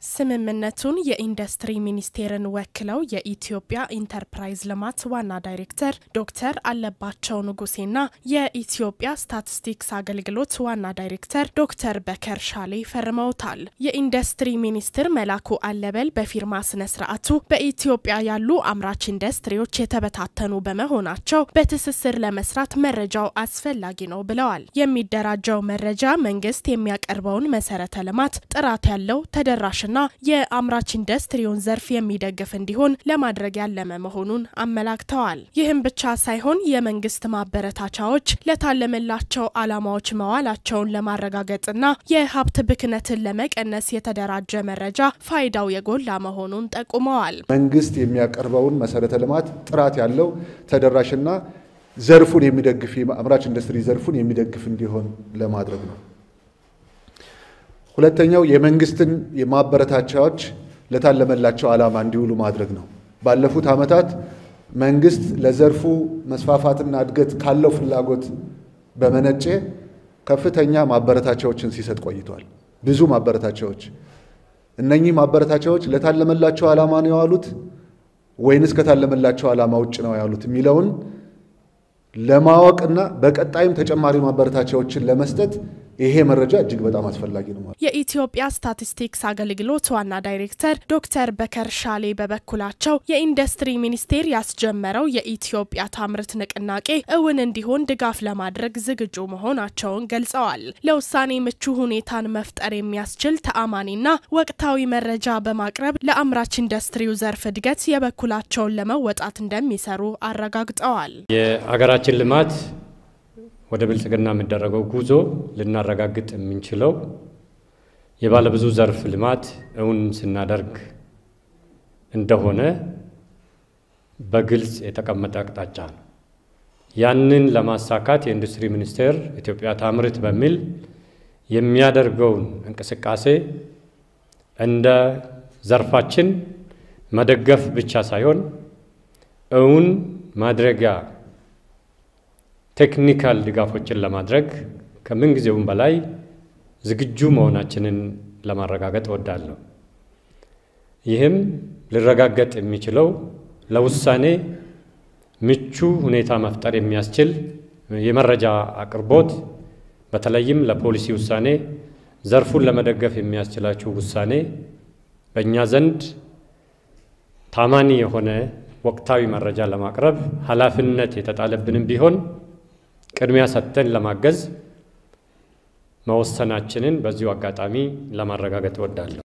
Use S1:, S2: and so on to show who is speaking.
S1: ስምምነቱን የኢንዱስትሪ ሚኒስቴርን ወክለው የኢትዮጵያ ኢንተርፕራይዝ ልማት ዋና ዳይሬክተር ዶክተር አለባቸው ንጉሴና የኢትዮጵያ ስታቲስቲክስ አገልግሎት ዋና ዳይሬክተር ዶክተር በከር ሻሌ ፈርመውታል። የኢንዱስትሪ ሚኒስትር መላኩ አለበል በፊርማ ስነ ስርዓቱ በኢትዮጵያ ያሉ አምራች ኢንዱስትሪዎች የተበታተኑ በመሆናቸው በትስስር ለመስራት መረጃው አስፈላጊ ነው ብለዋል። የሚደራጀው መረጃ መንግስት የሚያቀርበውን መሰረተ ልማት ጥራት ያለው ተደራሽ ና የአምራች ኢንዱስትሪውን ዘርፍ የሚደግፍ እንዲሆን ለማድረግ ያለመ መሆኑን አመላክተዋል። ይህም ብቻ ሳይሆን የመንግስት ማበረታቻዎች ለታለመላቸው ዓላማዎች መዋላቸውን ለማረጋገጥና የሀብት ብክነትን ለመቀነስ የተደራጀ መረጃ ፋይዳው የጎላ መሆኑን ጠቁመዋል።
S2: መንግስት የሚያቀርበውን መሰረተ ልማት ጥራት ያለው ተደራሽና ዘርፉን የሚደግፍ አምራች ኢንዱስትሪ ዘርፉን የሚደግፍ እንዲሆን ለማድረግ ነው። ሁለተኛው የመንግስትን የማበረታቻዎች ለታለመላቸው ዓላማ እንዲውሉ ማድረግ ነው። ባለፉት ዓመታት መንግስት ለዘርፉ መስፋፋትና እድገት ካለው ፍላጎት በመነጨ ከፍተኛ ማበረታቻዎችን ሲሰጥ ቆይቷል። ብዙ ማበረታቻዎች። እነኚህ ማበረታቻዎች ለታለመላቸው ዓላማ ነው የዋሉት ወይንስ ከታለመላቸው ዓላማ ውጭ ነው ያሉት የሚለውን ለማወቅና በቀጣይም ተጨማሪ ማበረታቻዎችን ለመስጠት ይሄ መረጃ እጅግ በጣም አስፈላጊ ነው።
S1: የኢትዮጵያ ስታቲስቲክስ አገልግሎት ዋና ዳይሬክተር ዶክተር በከር ሻሌ በበኩላቸው የኢንዱስትሪ ሚኒስቴር ያስጀመረው የኢትዮጵያ ታምርት ንቅናቄ እውን እንዲሆን ድጋፍ ለማድረግ ዝግጁ መሆናቸውን ገልጸዋል። ለውሳኔ ምቹ ሁኔታን መፍጠር የሚያስችል ተአማኒና ወቅታዊ መረጃ በማቅረብ ለአምራች ኢንዱስትሪው ዘርፍ እድገት የበኩላቸውን ለመወጣት እንደሚሰሩ አረጋግጠዋል።
S3: የሀገራችን ልማት ወደ ብልጽግና የሚደረገው ጉዞ ልናረጋግጥ የምንችለው የባለብዙ ዘርፍ ልማት እውን ስናደርግ እንደሆነ በግልጽ የተቀመጠ አቅጣጫ ነው። ያንን ለማሳካት የኢንዱስትሪ ሚኒስቴር ኢትዮጵያ ታምርት በሚል የሚያደርገውን እንቅስቃሴ እንደ ዘርፋችን መደገፍ ብቻ ሳይሆን እውን ማድረጊያ ቴክኒካል ድጋፎችን ለማድረግ ከምንጊዜውም በላይ ዝግጁ መሆናችንን ለማረጋገጥ እወዳለሁ። ይህም ሊረጋገጥ የሚችለው ለውሳኔ ምቹ ሁኔታ መፍጠር የሚያስችል የመረጃ አቅርቦት፣ በተለይም ለፖሊሲ ውሳኔ ዘርፉን ለመደገፍ የሚያስችላቸው ውሳኔ በእኛ ዘንድ ታማኒ የሆነ ወቅታዊ መረጃ ለማቅረብ ኃላፊነት የተጣለብንም ቢሆን ቅድሚያ ሰጥተን ለማገዝ መወሰናችንን በዚሁ አጋጣሚ ለማረጋገጥ እወዳለሁ።